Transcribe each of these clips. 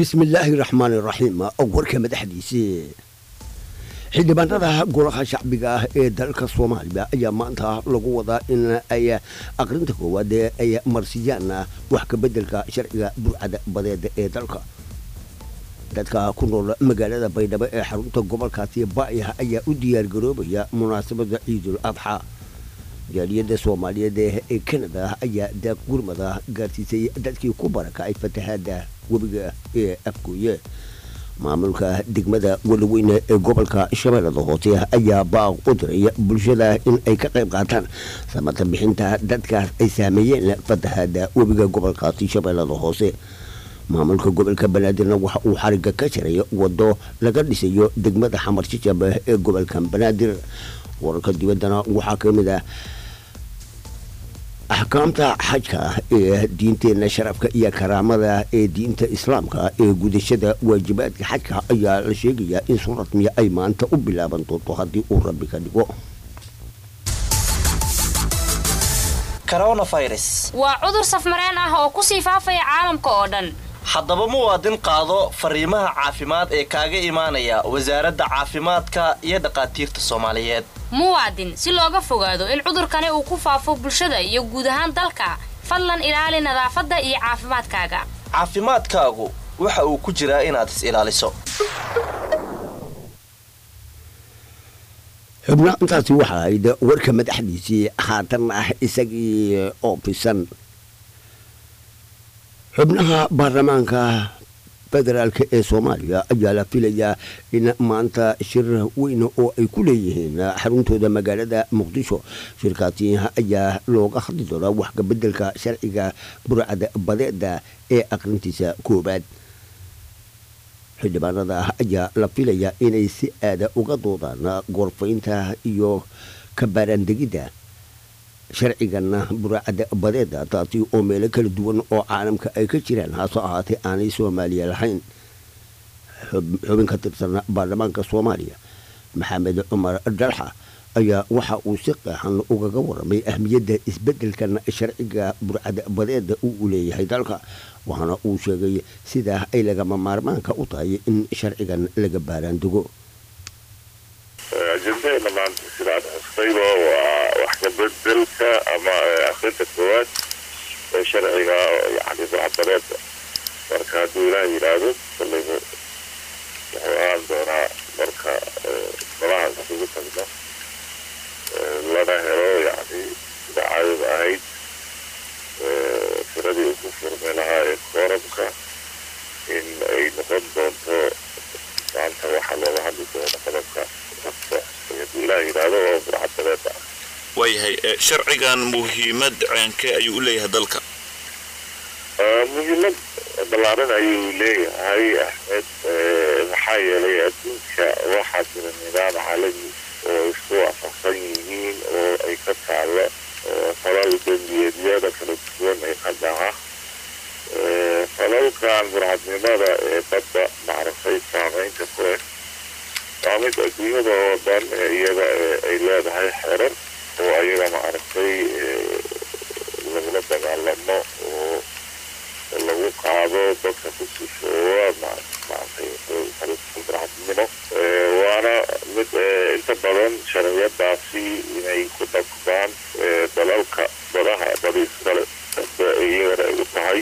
bismillaahi raxmaani raxiim warka madaxdiisii xildhibaanada golaha shacbiga ah ee dalka soomaaliya ayaa maanta lagu wadaa in ay aqrinta koowaad ee ay marsiyaan wax ka bedelka sharciga burcada badeeda ee dalka dadka ku nool magaalada baydhabo ee xarunta gobolkaasi baayah ayaa u diyaargaroobaya munaasabada ciidul adxa jaaliyadda soomaaliyeed ee kanada ayaa daaq gurmada gaarsiisay dadkii ku barakacay fatahaada webiga ee afgooye maamulka degmada walaweyne ee gobolka shabeellada hoose ayaa baaq u diray bulshada in ay ka qayb qaataan samata bixinta dadkaas ay saameeyeen fatahaada webiga gobolkaasi shabeellada hoose maamulka gobolka banaadirna waxa uu xariga ka jaray wado laga dhisayo degmada xamar jajab ee gobolka banaadir wararka dibaddana waxaa ka mid ah axkaamta xajka ee diinteenna sharafka iyo karaamada ee diinta islaamka ee gudashada waajibaadka xajka ayaa la sheegayaa in soo rasmiya ay maanta u bilaaban doonto haddii uu rabbi ka dhigo waa cudur safmareen ah oo kusii faafaya caalamka oo dhan haddaba muwaadin qaado fariimaha caafimaad ee kaaga imaanaya wasaaradda caafimaadka iyo dhakhaatiirta soomaaliyeed muwaadin si looga fogaado in cudurkani uu ku faafo bulshada iyo guud ahaan dalka fadlan ilaali nadaafadda iyo caafimaadkaaga caafimaadkaagu waxa uu ku jiraa inaad is ilaaliso xubna intaasi waxa ahayd warka madaxdiisii haatan ah isagii oo fisan xubnaha baarlamaanka federaalk ee soomaaliya ayaa la filayaa in maanta shir weyn oo ay ku leeyihiin xaruntooda magaalada muqdisho shirkaasi ayaa looga hadli doonaa wax kabedelka sharciga burcada badeeda ee aqrintiisa koobaad xildhibaanada ayaa la filayaa inay si aada uga doodaan goorfaynta iyo kabaaraandegidda sharcigan burcada badeeda taasi oo meelo kala duwan oo caalamka ay ka jiraan hase ahaatee aanay soomaaliya lahayn xubin ka tirsan baarlamaanka soomaaliya maxamed cumar dalxa ayaa waxa uu si qeexan ugaga waramay ahmiyadda isbedelkan sharciga burcada badeeda uu leeyahay dalka waxaana uu sheegay sidaa ay lagama maarmaanka u tahay in sharcigan laga baaraandego ajendaheena maanta sidaad xustayba waa wax kabedelka ama akrinta koowaad ee sharciga yani burcadbadeeda marka hadduu ilaah yidhaahdo kollayba wuxuu ahaan doonaa marka golaha isugu tagno lana helo yani sida caadada ahayd tiradii ugu furmi lahaa ee kooramka in ay noqon doonto maanta waxaa looga hadli doona qodobka waayahay sharcigan muhiimad ceenke ayuu u leeyahay dalka muhiimad ballaaran ayuu leeyahay axmed maxaa yeelay adduunka waxaa jira nidaam caalami oo isku waafaqsan yihiin oo ay ka taalo falal dembiyeedyada kala duwan ee qadaca falalkan burcadnimada ee badda macrafay saameynta ku leh waa mid adduunyada oo dhan iyada ay leedahay xerar oo ayaga maaragtay lagula dagaalamo oo lagu qaado dadka ku sifoowa maaragtay burcadnimo waana mid inta badan sharciyadaasi inay ku dabtaan dalalka badaha badiiskale iyagana ay u tahay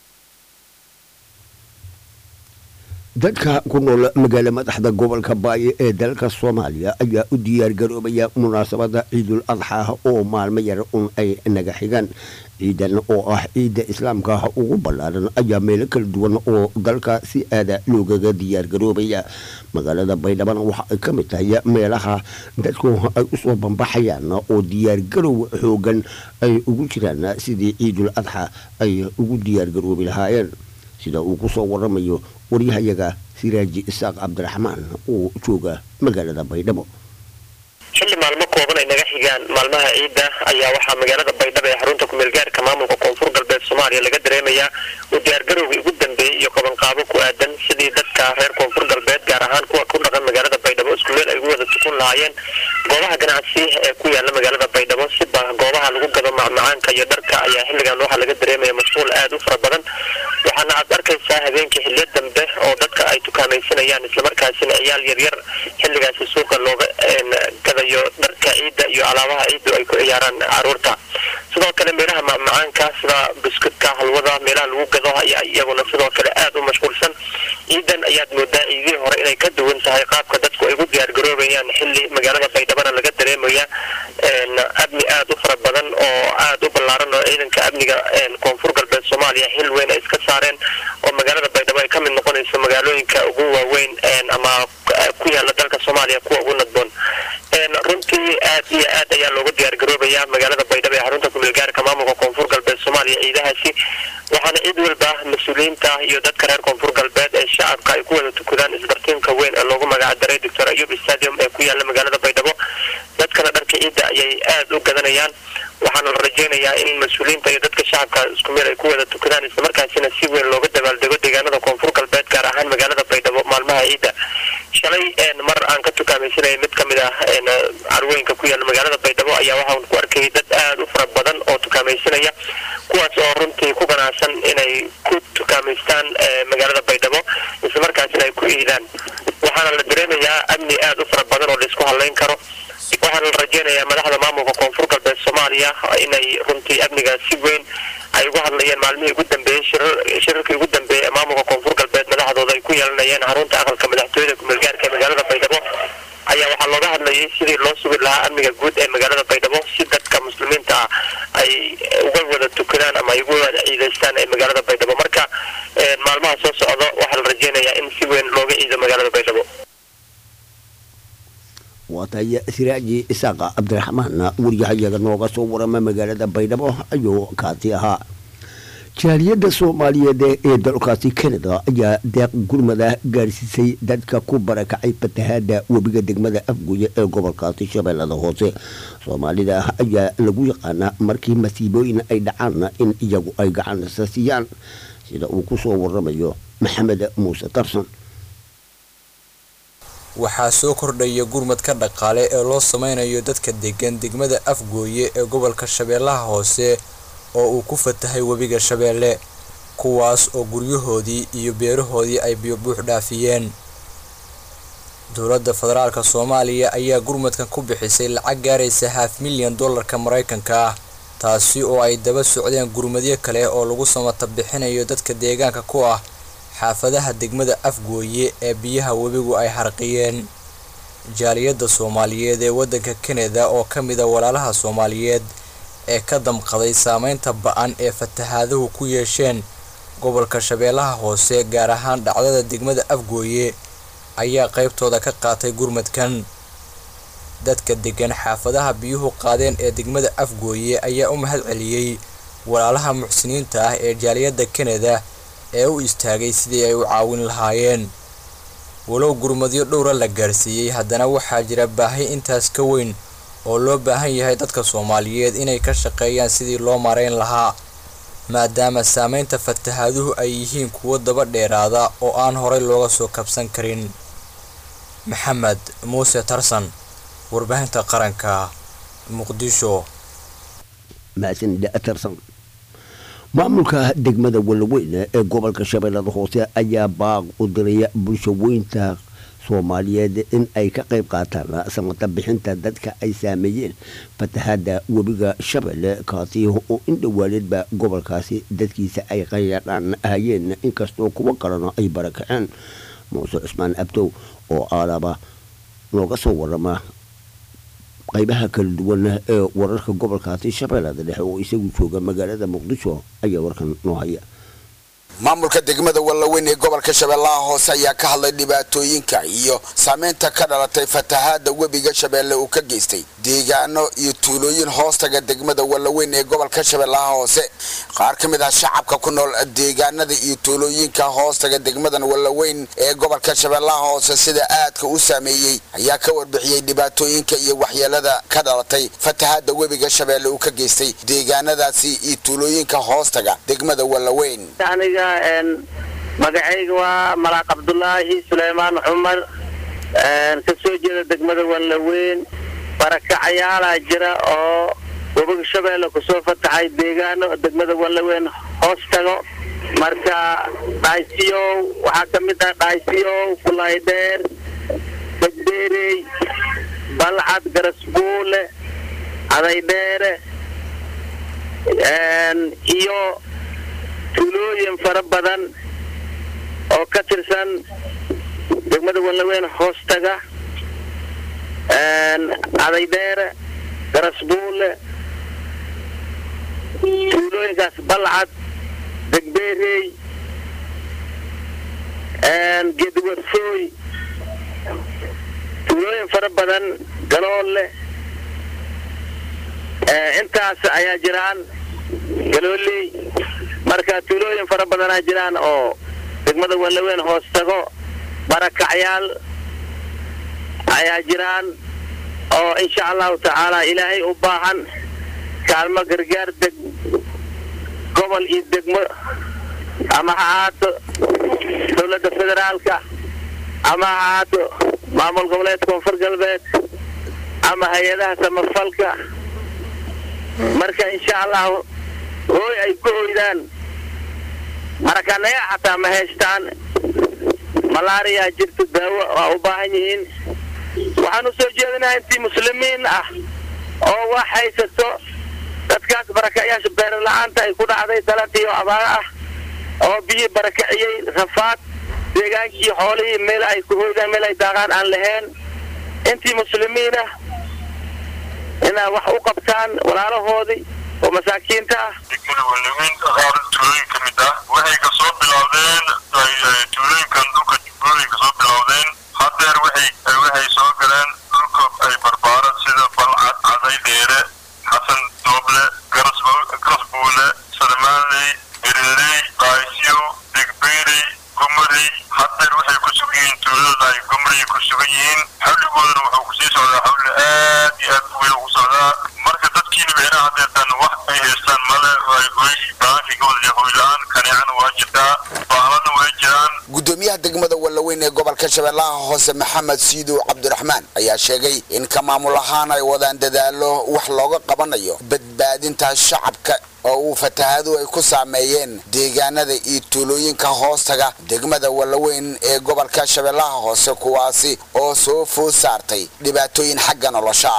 dadka ku nool magaalo madaxda gobolka baayo ee dalka soomaaliya ayaa u diyaargaroobaya munaasabada ciidul adxa oo maalmo yar un ay naga xigaan ciidan oo ah ciidda islaamka ugu ballaaran ayaa meelo kala duwan oo dalka si aada loogaga diyaargaroobaya magaalada baydhabana waxa ay ka mid tahay meelaha dadku ay usoo bambaxayaan oo diyaargarow xoogan ay ugu jiraan sidii ciidul adxa ay ugu diyaargaroobi lahaayeen sida uu kusoo waramayo waryahayaga siraaji isaaq cabdiraxmaan oo jooga magaalada baydhabo xilli maalmo kooban ay naga xigaan maalmaha ciidda ayaa waxaa magaalada baydhabo ee xarunta kumeelgaarka maamulka koonfur galbeed soomaaliya laga dareemayaa u diyaargarowgii ugu dambeeyey iyo qabanqaabo ku aadan sidii dadka reer koonfur galbeed gaar ahaan kuwa ku dhaqan magaalada baydhabo isku meel ay ugu wada tukun lahaayeen goobaha ganacsi ee ku yaala magaalada baydhabo siba goobaha lagu lagu gado macmacaanka iyo dharka ayaa xilligan waxaa laga dareemaya mashquul aada u fara badan waxaana aad arkaysaa habeenkii xiliyo dambe oo dadka ay tukaamaysanayaan islamarkaasina ciyaal yaryar xilligaasi suuqa looga gadayo dharka ciidda iyo alaabaha ciiddu ay ku ciyaaraan caruurta sidoo kale meelaha macmacaanka sida biskudka halwada meelaha lagu gado ayaa iyaguna sidoo kale aada u mashquulsan ciidan ayaad moodaa ciidihii hore inay ka duwan tahay qaabka dadku ay ugu diyaargaroobayaan xilli magaalada baydhabana laga dareemaya amni aada u fara badan oo aada u ballaaran oo ciidanka amniga koonfur galbeed soomaaliya xil weyn ay iska saareen oo magaalada baydhabo ay ka mid noqonayso magaalooyinka ugu waaweyn ama ku yaala dalka soomaaliya kuwa ugu nadboon runtii aad iyo aad ayaa loogu diyaargaroobaya magaalada baydhabo ee xarunta kumeelgaarka maamulka koonfur galbeed soomaaliya ciidahaasi waxaana cid walba mas-uuliyiinta iyo dadka reer koonfur galbeed ee shacabka ay ku wada tukadaan isbartiimka weyn ee loogu magacdaray doctor ayub stadium ee ku yaala magaalada baydhabo dadkana dharka ciidda ayay aada u gadanayaan waxaana la rajeynayaa in mas-uuliyiinta iyo dadka shacabka isku meel ay ku wada tukadaan islamarkaasina si weyn looga dabaaldego deegaanada koonfur galbeed gaar ahaan magaalada baydhabo maalmaha ciidda shalay mar aan ka tukaamaysanaya mid ka mid ah carwooyinka ku yaala magaalada baydhabo ayaa waxaan ku arkayay dad aada u fara badan oo tukaamaysanaya kuwaas oo runtii ku ganacsan inay ku tukaamaystaan magaalada baydhabo islamarkaasina ay ku iidaan waxaana la dareemayaa amni aada u fara badan oo laisku hadlayn karo waxaana la rajeynayaa madaxda maamulka koonfur galbeed soomaaliya inay runtii amniga si weyn ay uga hadlayeen maalmihii ugu dambeeyey shirarkii ugu dambeeyey ee maamulka koonfur galbeed madaxdooda ay ku yeelanayeen xarunta aqalka madaxtooyada kumeelgaarka ee magaalada baydhabo ayaa waxaa looga hadlayay sidii loo sugi lahaa amniga guud ee magaalada baydhabo si dadka muslimiinta ah ay uga wada tukadaan ama ay uga wada ciidaystaan ee magaalada baydhabo marka maalmaha soo socdo waxaa la rajeynayaa in si weyn looga ciido magaalada baydhabo waatay siraaji isaaqa cabdiraxmaan waryahayaga nooga soo warama magaalada baydhabo ayuu kaasi ahaa jaaliyadda soomaaliyeed ee dalkaasi canada ayaa deeq gurmada gaarsiisay dadka ku barakacay fatahaada webiga degmada afguye ee gobolkaasi shabeellada hoose soomaalida ayaa lagu yaqaanaa markii masiibooyin ay dhacaanna in iyagu ay gacansa siiyaan sida uu ku soo waramayo maxamed muuse tarsan waxaa soo kordhaya gurmadka dhaqaale ee loo sameynayo dadka degan degmada afgooye ee gobolka shabeellaha hoose oo uu ku fatahay webiga shabeelle kuwaas oo guryahoodii iyo beerahoodii ay biyobuux dhaafiyeen dowladda federaalka soomaaliya ayaa gurmadkan ku bixisay lacag gaaraysa haaf milyan dollarka maraykanka ah taasi oo ay daba socdeen gurmadyo kale oo lagu samata bixinayo dadka deegaanka ku ah xaafadaha degmada afgooye ee biyaha webigu ay harqiyeen jaaliyadda soomaaliyeed ee waddanka kanada oo ka mida walaalaha soomaaliyeed ee ka damqaday saameynta ba-an ee fatahaaduhu ku yeesheen gobolka shabeellaha hoose gaar ahaan dhacdada degmada afgooye ayaa qaybtooda ka qaatay gurmadkan dadka degan xaafadaha biyuhu qaadeen ee degmada afgooye ayaa u mahad celiyey walaalaha muxsiniinta ah ee jaaliyadda kanada ee u istaagay sidii ay u caawin lahaayeen walow gurmadyo dhowra la gaarsiiyey haddana waxaa jira baahi intaas ka weyn oo loo baahan yahay dadka soomaaliyeed inay ka shaqeeyaan sidii loo maarayn lahaa maadaama saameynta fatahaaduhu ay yihiin kuwo daba dheeraada oo aan horay looga soo kabsan karin maxamed muuse tarsan warbaahinta qaranka muqdisho tarsan maamulka degmada walaweyn ee gobolka shabeellada hoose ayaa baaq u diraya bulsho weynta soomaaliyeed in ay ka qayb qaataan samata bixinta dadka ay saameeyeen fatahaada webiga shabeelle kaasi oo in dhowaaneedba gobolkaasi dadkiisa ay qayadhaan hayeen inkastoo kuwo kalena ay barakaceen muuse cusmaan abdow oo aalaba looga soo warama qaybaha kala duwan ee wararka gobolkaasi shabeellada dhexe oo isagu jooga magaalada muqdisho ayaa warkan noo haya maamulka degmada wallaweyn ee gobolka shabeellaha hoose ayaa ka hadlay dhibaatooyinka iyo saameynta ka dhalatay fatahaada webiga shabeelle uu ka geystay deegaano iyo tuulooyin hoostaga degmada wallaweyn ee gobolka shabeellaha hoose qaar ka mid ah shacabka ku nool deegaanada iyo tuulooyinka hoostaga degmadan wallaweyn ee gobolka shabeellaha hoose sida aadka u saameeyey ayaa ka warbixiyey dhibaatooyinka iyo waxyeelada ka dhalatay fatahaada webiga shabeelle uu ka geystay deegaanadaasi iyo tuulooyinka hoostaga degmada wallaweyn magacayga waa malaaq cabdulaahi suleymaan cumar ka soo jeeda degmada wallaweyn barakacayaalaa jira oo gobolka shabeelle kusoo fataxay deegaano degmada wallaweyn hoos tago marka dhaaysiyow waxaa ka mid ah dhaaysiyow kulaydheer degdeerey balcad garasbuule cadaydheere iyo tuulooyin fara badan oo ka tirsan degmada wallaweyn hoostaga cadaydheere garasbuule tuulooyinkaas balcad degbeerey geediwarfooy tuulooyin fara badan galoole intaas ayaa jiraan galooley marka tuulooyin fara badanaa jiraan oo degmada wallaweyn hoos tago barakacyaal ayaa jiraan oo insha allahu tacaala ilaahay u baahan kaalmo gargaar deg gobol iyo degmo ama ha ahaato dowladda federaalka ama ha ahaato maamul goboleed koonfur galbeed ama hay-adaha samafalka marka insha allahu hooy ay ku hoydaan marakanaya xataa ma haystaan malaariyaa jirta daawo waa u baahan yihiin waxaan u soo jeedinaha intii muslimiin ah oo wax haysato dadkaas barakayaasha beerla-aanta ay ku dhacday daladiyo abaaro ah oo biyii barakaciyey rafaad deegaankii xoolihii meel ay ku hoydaan meel ay daaqaan aan lahayn intii muslimiin ah inaa wax u qabtaan walaalahoodii oo masaakiinta ah degmada wallaweyn qaar tuulooyin ka mid ah waxay kasoo bilowdeen tuulooyinkan dhulka jubbooyin kasoo bilowdeen hadeer waxay waxay soo galeen dhulka ay barbaaran sida balcad caday dheere xasan dooble garasbuule salmaanley beriley qaysyo degbeerey gumarey hadeer waxay ku sugan yihiin tuulada ay gumarey ku sugan yihiin xawligoodana wuxuu kusii socdaa xawli aad iyo aad weyn ugu socdaa marka dadkiina beeraha hadeertan wax ay haystaan male ay hoy baankigooda iyo hoyla-aan kaneecana waa jirtaa baaladna way jiraan gudoomiyaha degmada wallaweyn ee gobolka shabeellaha hoose maxamed siidow cabdiraxmaan ayaa sheegay in ka maamul ahaan ay wadaan dadaalo wax looga qabanayo badbaadinta shacabka oo uu fatahaadu ay ku saameeyeen deegaanada iyo tuulooyinka hoostaga degmada wallaweyn ee gobolka shabeellaha hoose kuwaasi oo soo food saartay dhibaatooyin xagga nolosha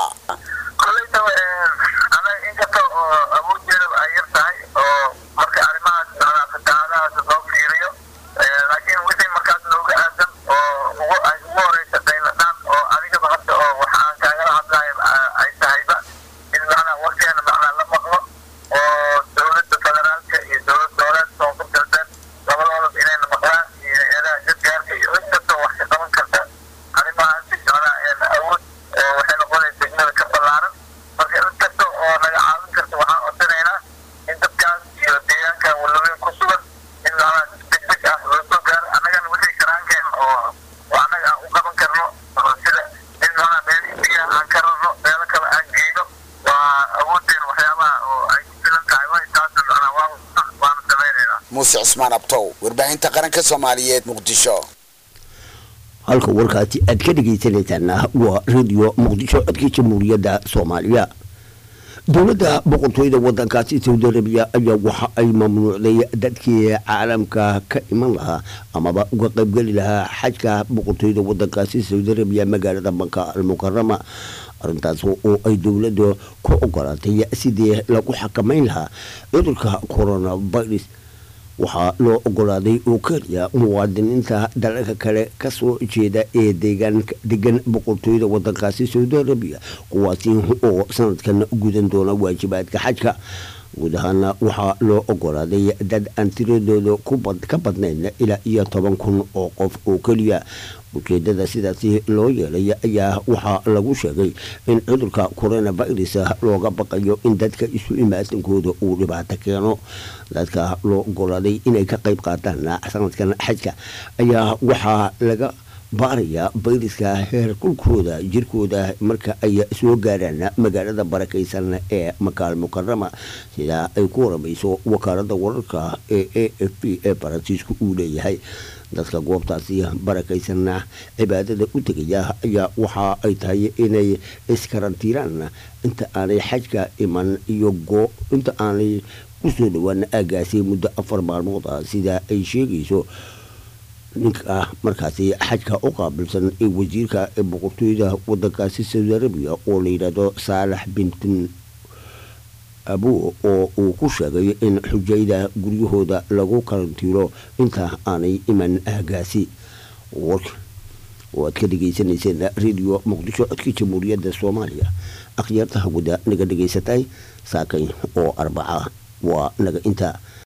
inkasta oo awooddeeda ay yar tahay oo marka arrimahaas fatahaadahaas loo fiiriyo laakiin wixii markaas nooga aadan oo ugu ay ugu horeysa dayladhaan oo adigaba hadda oo waxaan kaagala hadlayo ay tahayba in macnaa warkeena macnaa la maqlo oo dowladda federaalka iyo dowlad goboleed koonfur galbeed labadoodaba inayna maqlaan iyo hay-adaha gargaarka iyo cid kasta wax ka qaban karta arrimahaas macnaa awood waxay noqonaysa degmada ka ballaaran marka cid kasta oo naga caawin karta waxaan codsanaynaa in dadkaas iyo deegaankan wallaweyn ku sugan in macnaa degdeg ah loo soo gaaro annagana wixii karaankeen oo oo annaga aan u qaban karno oo sida in macnaa meel biyaha aan ka rarno meelo kale aan geyno waa awoodeen waxyaabaha oo ay ku filan tahay way taasa macnaa waa waana samaynaynaa muuse cusmaan abtow warbaahinta qaranka soomaaliyeed muqdisho halka warkaasi aad ka dhegaysanaysaana waa radio muqdisho codkii jamhuuriyadda soomaaliya dowladda boqortooyada wadankaasi saudi arabiya ayaa waxa ay mamnuucday dadkii caalamka ka iman lahaa amaba uga qaybgeli lahaa xajka boqortooyada wadankaasi saudi arabiya magaalada banka almukarama arintaas oo ay dowladda ku ogolaatay sidii lagu xakamayn lahaa cudurka coronavirus waxaa loo ogolaaday oo keliya muwaadiniinta dalalka kale kasoo jeeda ee degan boqortooyada wadankaasi saudi arabiya kuwaasi oo sanadkan gudan doona waajibaadka xajka guud ahaana waxaa loo ogolaaday dad aan tiradooda ka badnayn ilaa iyo toban kun oo qof oo keliya ujeedada sidaasi loo yeelay ayaa waxaa lagu sheegay in cudurka coronavirus looga baqayo in dadka isu imaatankooda uu dhibaato keeno dadka loo ogolaaday inay ka qayb qaataan sanadkan xajka ayaa waxaa laga baarayaa bayriska heer kulkooda jirkooda marka ay soo gaaraan magaalada barakaysan ee makaal mukarama sida ay ku waramayso wakaalada wararka ee a f p ee faransiisku uu leeyahay dadka goobtaasi barakaysanna cibaadada u tegaya ayaa waxa ay tahay inay iskarantiiraan inta aanay xajka iman iyo inta aanay kusoo dhowaan aagaasi muddo afar maalmood ah sida ay sheegayso ninka markaasi xajka u qaabilsan ee wasiirka ee boqortooyada wadankaasi saudi arabiya oo la yidhaahdo saalax bintin abu oo uu ku sheegay in xujayda guryahooda lagu karantiiro inta aanay iman aagaasi warka oo aad ka dhegaysanayseen radio muqdisho codka jamhuuriyadda soomaaliya akhyaarta hawada naga dhegaysatay saakay oo arbaca waa naga inta